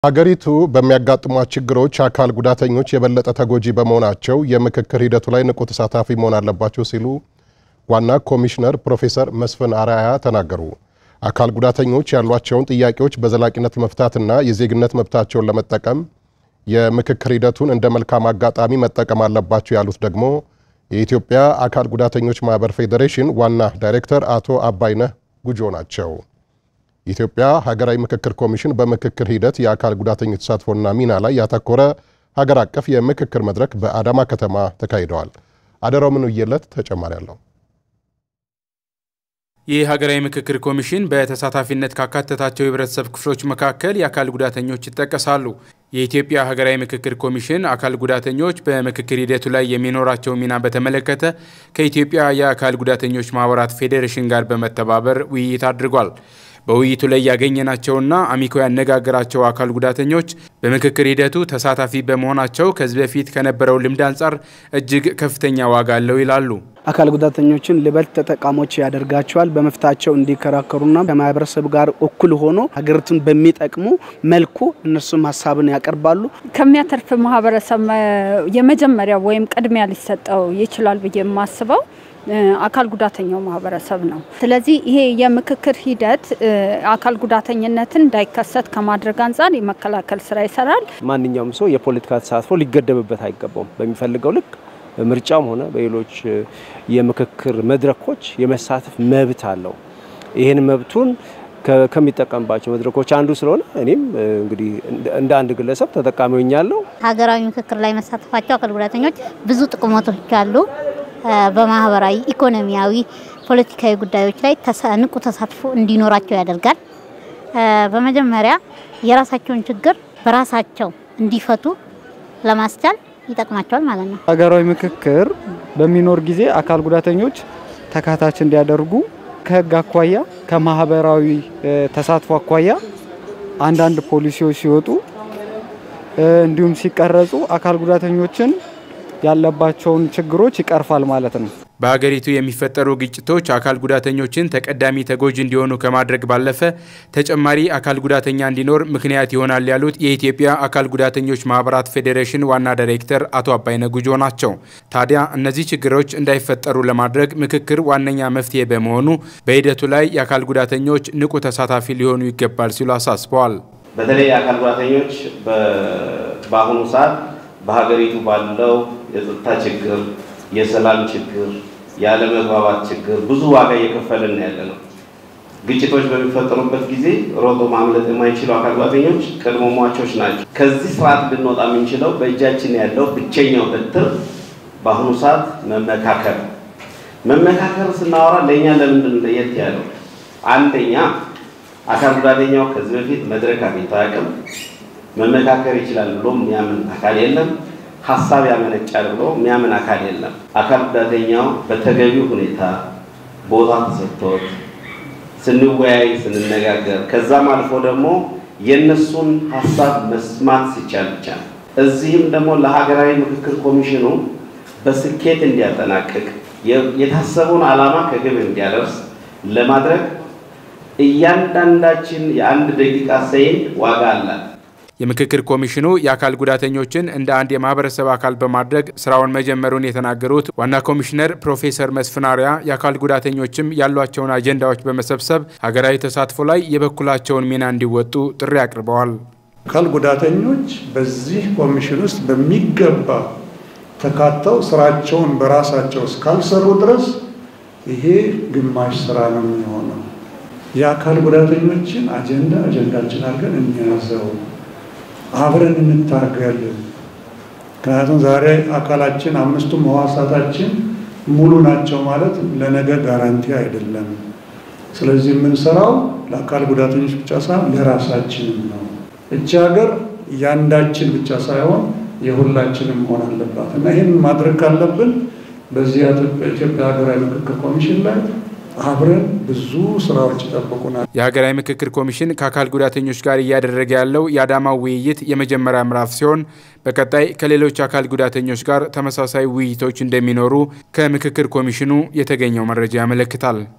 ሀገሪቱ በሚያጋጥሟት ችግሮች አካል ጉዳተኞች የበለጠ ተጎጂ በመሆናቸው የምክክር ሂደቱ ላይ ንቁ ተሳታፊ መሆን አለባቸው ሲሉ ዋና ኮሚሽነር ፕሮፌሰር መስፍን አርአያ ተናገሩ። አካል ጉዳተኞች ያሏቸውን ጥያቄዎች በዘላቂነት መፍታትና የዜግነት መብታቸውን ለመጠቀም የምክክር ሂደቱን እንደ መልካም አጋጣሚ መጠቀም አለባቸው ያሉት ደግሞ የኢትዮጵያ አካል ጉዳተኞች ማህበር ፌዴሬሽን ዋና ዳይሬክተር አቶ አባይነህ ጉጆ ናቸው። የኢትዮጵያ ሀገራዊ ምክክር ኮሚሽን በምክክር ሂደት የአካል ጉዳተኞች ተሳትፎና ሚና ላይ ያተኮረ ሀገር አቀፍ የምክክር መድረክ በአዳማ ከተማ ተካሂደዋል። አደራው ምንውየለት ተጨማሪ አለው። ይህ ሀገራዊ ምክክር ኮሚሽን በተሳታፊነት ካካተታቸው የህብረተሰብ ክፍሎች መካከል የአካል ጉዳተኞች ይጠቀሳሉ። የኢትዮጵያ ሀገራዊ ምክክር ኮሚሽን አካል ጉዳተኞች በምክክር ሂደቱ ላይ የሚኖራቸው ሚና በተመለከተ ከኢትዮጵያ የአካል ጉዳተኞች ማህበራት ፌዴሬሽን ጋር በመተባበር ውይይት አድርጓል። በውይይቱ ላይ ያገኘናቸውና አሚኮ ያነጋገራቸው አካል ጉዳተኞች በምክክር ሂደቱ ተሳታፊ በመሆናቸው ከዚህ በፊት ከነበረው ልምድ አንጻር እጅግ ከፍተኛ ዋጋ አለው ይላሉ። አካል ጉዳተኞችን ልበልጥ ተጠቃሞች ያደርጋቸዋል። በመፍታቸው እንዲከራከሩና ከማህበረሰብ ጋር እኩል ሆኖ ሀገሪቱን በሚጠቅሙ መልኩ እነሱም ሀሳብን ያቀርባሉ። ከሚያተርፍ ማህበረሰብ የመጀመሪያው ወይም ቅድሚያ ሊሰጠው ይችላል ብዬ የማስበው አካል ጉዳተኛው ማህበረሰብ ነው። ስለዚህ ይሄ የምክክር ሂደት አካል ጉዳተኝነትን እንዳይከሰት ከማድረግ አንጻር የመከላከል ስራ ይሰራል። ማንኛውም ሰው የፖለቲካ ተሳትፎ ሊገደብበት አይገባውም። በሚፈልገው ልክ በምርጫም ሆነ በሌሎች የምክክር መድረኮች የመሳተፍ መብት አለው። ይህን መብቱን ከሚጠቀምባቸው መድረኮች አንዱ ስለሆነ እኔም እንግዲህ እንደ አንድ ግለሰብ ተጠቃሚ ሆኛለሁ። ሀገራዊ ምክክር ላይ መሳተፋቸው አካል ጉዳተኞች ብዙ ጥቅሞቶች አሉ። በማህበራዊ፣ ኢኮኖሚያዊ፣ ፖለቲካዊ ጉዳዮች ላይ ንቁ ተሳትፎ እንዲኖራቸው ያደርጋል። በመጀመሪያ የራሳቸውን ችግር በራሳቸው እንዲፈቱ ለማስቻል ይጠቅማቸዋል ማለት ነው። ሀገራዊ ምክክር በሚኖር ጊዜ አካል ጉዳተኞች ተካታች እንዲያደርጉ ከህግ አኳያ ከማህበራዊ ተሳትፎ አኳያ አንዳንድ ፖሊሲዎች ሲወጡ እንዲሁም ሲቀረጹ አካል ጉዳተኞችን ያለባቸውን ችግሮች ይቀርፋል ማለት ነው። በሀገሪቱ የሚፈጠሩ ግጭቶች አካል ጉዳተኞችን ተቀዳሚ ተጎጂ እንዲሆኑ ከማድረግ ባለፈ ተጨማሪ አካል ጉዳተኛ እንዲኖር ምክንያት ይሆናል ያሉት የኢትዮጵያ አካል ጉዳተኞች ማህበራት ፌዴሬሽን ዋና ዳይሬክተር አቶ አባይነ ጉጆ ናቸው። ታዲያ እነዚህ ችግሮች እንዳይፈጠሩ ለማድረግ ምክክር ዋነኛ መፍትሄ በመሆኑ በሂደቱ ላይ የአካል ጉዳተኞች ንቁ ተሳታፊ ሊሆኑ ይገባል ሲሉ አሳስበዋል። በተለይ የአካል ጉዳተኞች በአሁኑ ሰዓት በሀገሪቱ ባለው የጸጥታ ችግር፣ የሰላም ችግር፣ ያለመግባባት ችግር ብዙ ዋጋ እየከፈልን ያለ ነው። ግጭቶች በሚፈጠሩበት ጊዜ ሮጦ ማምለጥ የማይችሉ አካል ጉዳተኞች ቅድመ ሟቾች ናቸው። ከዚህ ስርዓት ልንወጣ የምንችለው በእጃችን ያለው ብቸኛው በትር በአሁኑ ሰዓት መመካከር። መመካከር ስናወራ ለእኛ ለምንድን ለየት ያለው አንደኛ አካል ጉዳተኛው ከዚህ በፊት መድረክ አግኝቶ አያውቅም። መመካከር ይችላል ብሎ የሚያምን አካል የለም። ሀሳብ ያመነጫል ብሎ የሚያምን አካል የለም። አካል ጉዳተኛው በተገቢው ሁኔታ ቦታ ተሰጥቶት ስንወያይ፣ ስንነጋገር ከዛም አልፎ ደግሞ የእነሱን ሀሳብ መስማት ሲቻል ብቻ ነው። እዚህም ደግሞ ለሀገራዊ ምክክር ኮሚሽኑ በስኬት እንዲያጠናቅቅ የታሰበውን ዓላማ ከግብ እንዲያደርስ ለማድረግ እያንዳንዳችን የአንድ ደቂቃ ሰይን ዋጋ አላት። የምክክር ኮሚሽኑ የአካል ጉዳተኞችን እንደ አንድ የማህበረሰብ አካል በማድረግ ስራውን መጀመሩን የተናገሩት ዋና ኮሚሽነር ፕሮፌሰር መስፍን አርአያ የአካል ጉዳተኞችም ያሏቸውን አጀንዳዎች በመሰብሰብ ሀገራዊ ተሳትፎ ላይ የበኩላቸውን ሚና እንዲወጡ ጥሪ አቅርበዋል። አካል ጉዳተኞች በዚህ ኮሚሽን ውስጥ በሚገባ ተካተው ስራቸውን በራሳቸው እስካልሰሩ ድረስ ይሄ ግማሽ ስራ ነው የሚሆነው። የአካል ጉዳተኞችን አጀንዳ አጀንዳችን አድርገን እንያዘው አብረን እንታገል። ምክንያቱም ዛሬ አካላችን አምስቱም ህዋሳታችን ሙሉ ናቸው ማለት ለነገ ጋራንቲ አይደለም። ስለዚህ የምንሰራው ለአካል ጉዳተኞች ብቻ ሳይሆን ለራሳችንም ነው። እቺ ሀገር ያንዳችን ብቻ ሳይሆን የሁላችንም መሆን አለባት እና ይህን ማድረግ ካለብን በዚህ በኢትዮጵያ ሀገራዊ ምክክር ኮሚሽን ላይ አብረን ብዙ ስራዎች ይጠብቁናል። የሀገራዊ ምክክር ኮሚሽን ከአካል ጉዳተኞች ጋር እያደረገ ያለው የአዳማው ውይይት የመጀመሪያ ምዕራፍ ሲሆን በቀጣይ ከሌሎች አካል ጉዳተኞች ጋር ተመሳሳይ ውይይቶች እንደሚኖሩ ከምክክር ኮሚሽኑ የተገኘው መረጃ ያመለክታል።